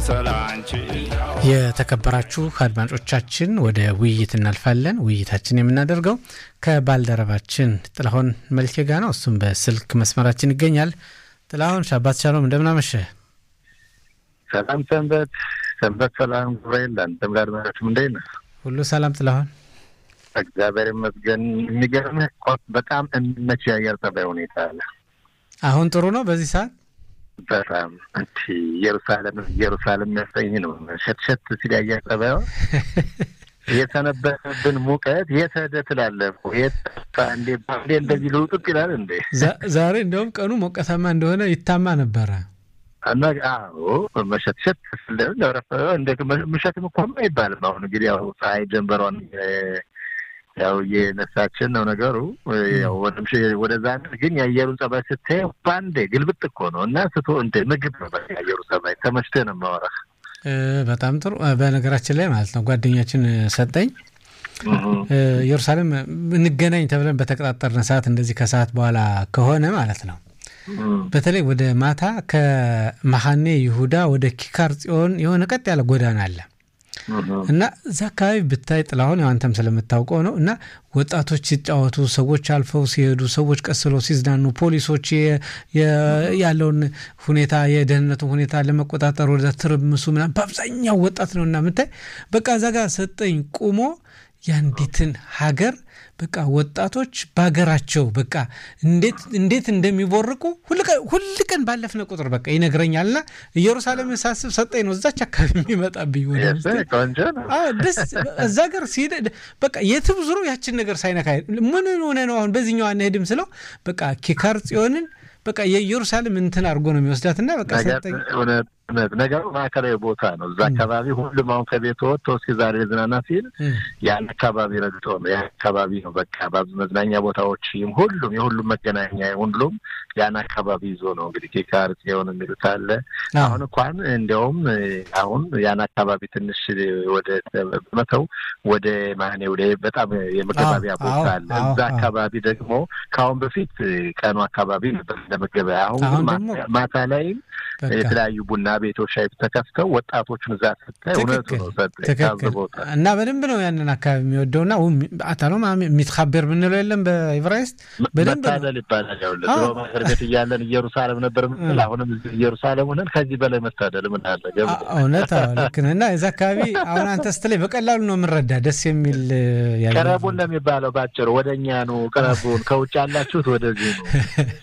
ስላንቺ የተከበራችሁ አድማጮቻችን ወደ ውይይት እናልፋለን። ውይይታችን የምናደርገው ከባልደረባችን ጥላሁን መልኬ ጋር ነው። እሱም በስልክ መስመራችን ይገኛል። ጥላሁን ሻባት ሻሎም፣ እንደምናመሸ ሰላም ሰንበት ሰንበት ሰላም ጉባኤል አንተም ጋር አድማጮችም እንዴት ነህ? ሁሉ ሰላም ጥላሁን? እግዚአብሔር ይመስገን። የሚገርምህ በጣም የሚመች የአየር ጠባይ ሁኔታ አለ። አሁን ጥሩ ነው በዚህ ሰዓት በጣም እንቲ ኢየሩሳሌም ኢየሩሳሌም የሚያሰኝ ነው። ሸትሸት ሲል የአየር ጠባዩ የተነበሰብን ሙቀት የት ሄደ ትላለህ እኮ የት እንዴ ባንዴ እንደዚህ ልውጥጥ ይላል እንዴ? ዛሬ እንደውም ቀኑ ሞቀታማ እንደሆነ ይታማ ነበረ። እና አዎ መሸትሸት ለረፈ እንደ ምሸትም እኮ አይባልም። አሁን እንግዲህ ያው ፀሐይ ጀንበሯን ያው እየነሳችን ነው ነገሩ። ያው ወደዛ ግን የአየሩን ጸባይ ስታየው ባንዴ ግልብጥ እኮ ነው እና ስቶ እንደ ምግብ ነው በቃ የአየሩ ጸባይ ተመችቶ ነው የማወራህ። በጣም ጥሩ። በነገራችን ላይ ማለት ነው ጓደኛችን ሰጠኝ ኢየሩሳሌም እንገናኝ ተብለን በተቀጣጠርን ሰዓት እንደዚህ ከሰዓት በኋላ ከሆነ ማለት ነው በተለይ ወደ ማታ ከመሐኔ ይሁዳ ወደ ኪካር ጽዮን የሆነ ቀጥ ያለ ጎዳና አለ እና እዛ አካባቢ ብታይ ጥላሁን አንተም ስለምታውቀው ነው እና ወጣቶች ሲጫወቱ፣ ሰዎች አልፈው ሲሄዱ፣ ሰዎች ቀስለው ሲዝናኑ፣ ፖሊሶች ያለውን ሁኔታ የደህንነቱን ሁኔታ ለመቆጣጠር ወደ ትርምሱ ምናምን በአብዛኛው ወጣት ነው እና ምታይ በቃ እዛ ጋር ሰጠኝ ቁሞ የአንዲትን ሀገር በቃ ወጣቶች በሀገራቸው በቃ እንዴት እንደሚቦርቁ ሁል ቀን ባለፍነ ቁጥር በቃ ይነግረኛልና ኢየሩሳሌም ሳስብ ሰጠኝ ነው እዛች አካባቢ የሚመጣብኝ ደስ እዛ ጋር ሲሄድ በቃ የትም ዙሮ ያችን ነገር ሳይነካ ምን ሆነ ነው አሁን በዚህኛው አንሄድም ስለው በቃ ኪካር ጽዮንን በቃ የኢየሩሳሌም እንትን አድርጎ ነው የሚወስዳትና በቃ ሰጠኝ እውነት ነገሩ ማዕከላዊ ቦታ ነው። እዛ አካባቢ ሁሉም አሁን ከቤት ወጥቶ እስኪ ዛሬ ዝናና ሲል ያን አካባቢ ረግጦ ነው ያን አካባቢ ነው በቃ በብዙ መዝናኛ ቦታዎችም ሁሉም የሁሉም መገናኛ ሁሉም ያን አካባቢ ይዞ ነው እንግዲህ ኪካር ጽዮን የሚሉት አለ። አሁን እንኳን እንዲያውም አሁን ያን አካባቢ ትንሽ ወደ መተው ወደ ማኔ ወደ በጣም የመገባቢያ ቦታ አለ። እዛ አካባቢ ደግሞ ከአሁን በፊት ቀኑ አካባቢ ነበር ለመገበያ አሁን ግን ማታ ላይም የተለያዩ ቡና ቤቶች ሻይ ተከፍተው ወጣቶችን እዛ ስታይ እውነቱ ነው ቦታ እና በደንብ ነው ያንን አካባቢ የሚወደው ና አታሎ የሚትካበር ምንለው የለም በኢብራይስጥ በደንብ መታደል ይባላል። ያው ድሮ ማገር ቤት እያለን ኢየሩሳሌም ነበር ምንል አሁንም ኢየሩሳሌም ሆነን ከዚህ በላይ መታደል ምን አለ? እውነት ልክ ነህ። እና እዚ አካባቢ አሁን አንተ ስትለኝ በቀላሉ ነው የምንረዳ ደስ የሚል ቅረቡን ነው የሚባለው ባጭሩ። ወደ እኛ ነው ቅረቡን፣ ከውጭ ያላችሁት ወደዚህ ነው።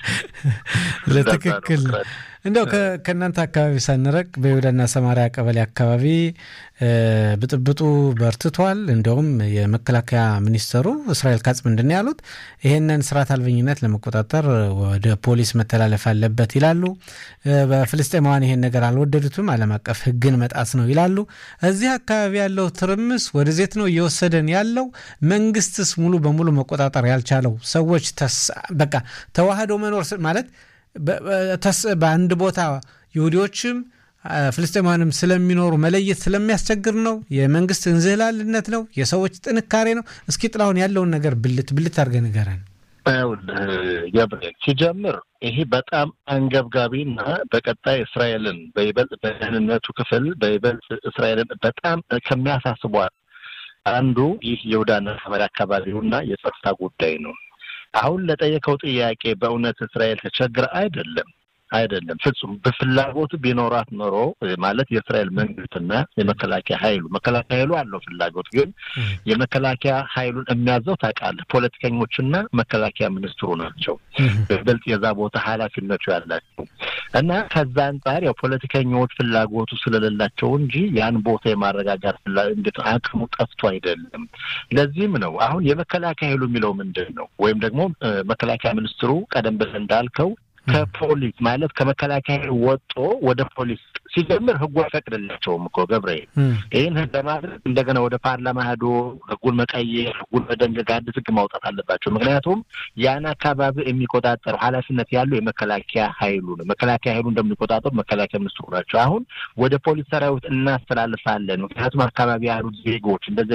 ለትክክል እንደው ከእናንተ አካባቢ ሳንረቅ በይሁዳና ሰማሪያ ቀበሌ አካባቢ ብጥብጡ በርትቷል። እንደውም የመከላከያ ሚኒስተሩ እስራኤል ካጽ ምንድን ያሉት ይሄንን ስርዓት አልበኝነት ለመቆጣጠር ወደ ፖሊስ መተላለፍ አለበት ይላሉ። በፍልስጤማውያን ይሄን ነገር አልወደዱትም፣ ዓለም አቀፍ ሕግን መጣስ ነው ይላሉ። እዚህ አካባቢ ያለው ትርምስ ወደዜት ነው እየወሰደን ያለው። መንግስትስ ሙሉ በሙሉ መቆጣጠር ያልቻለው ሰዎች በቃ ተዋህዶ መኖር ማለት በአንድ ቦታ ይሁዲዎችም ፍልስጤማውያንም ስለሚኖሩ መለየት ስለሚያስቸግር ነው። የመንግስት እንዝህላልነት ነው። የሰዎች ጥንካሬ ነው። እስኪ ጥላሁን ያለውን ነገር ብልት ብልት አድርገህ ንገረን። ገብርኤል ሲጀምር ይሄ በጣም አንገብጋቢና በቀጣይ እስራኤልን በይበልጥ በደህንነቱ ክፍል በይበልጥ እስራኤልን በጣም ከሚያሳስቧት አንዱ ይህ የይሁዳና ሰማርያ አካባቢውና የጸጥታ ጉዳይ ነው። አሁን ለጠየቀው ጥያቄ በእውነት እስራኤል ተቸግረ አይደለም አይደለም፣ ፍጹም በፍላጎቱ ቢኖራት ኖሮ ማለት የእስራኤል መንግስትና የመከላከያ ኃይሉ መከላከያ ኃይሉ አለው ፍላጎት፣ ግን የመከላከያ ኃይሉን የሚያዘው ታውቃለህ፣ ፖለቲከኞችና መከላከያ ሚኒስትሩ ናቸው በበልጥ የዛ ቦታ ኃላፊነቱ ያላቸው እና ከዛ አንጻር ያው ፖለቲከኞች ፍላጎቱ ስለሌላቸው እንጂ ያን ቦታ የማረጋጋት እንዴት አቅሙ ጠፍቶ አይደለም። ለዚህም ነው አሁን የመከላከያ ኃይሉ የሚለው ምንድን ነው ወይም ደግሞ መከላከያ ሚኒስትሩ ቀደም ብለህ እንዳልከው ከፖሊስ ማለት ከመከላከያ ወጦ ወደ ፖሊስ ሲጀምር ህጉ አይፈቅድላቸውም እኮ ገብርኤል። ይህን ህግ ለማድረግ እንደገና ወደ ፓርላማ ሄዶ ህጉን መቀየር፣ ህጉን መደንገግ፣ አዲስ ህግ ማውጣት አለባቸው። ምክንያቱም ያን አካባቢ የሚቆጣጠረው ኃላፊነት ያለው የመከላከያ ኃይሉ ነው። መከላከያ ኃይሉ እንደሚቆጣጠሩ መከላከያ ሚኒስትሩ ናቸው። አሁን ወደ ፖሊስ ሰራዊት እናስተላልፋለን። ምክንያቱም አካባቢ ያሉት ዜጎች እንደዚ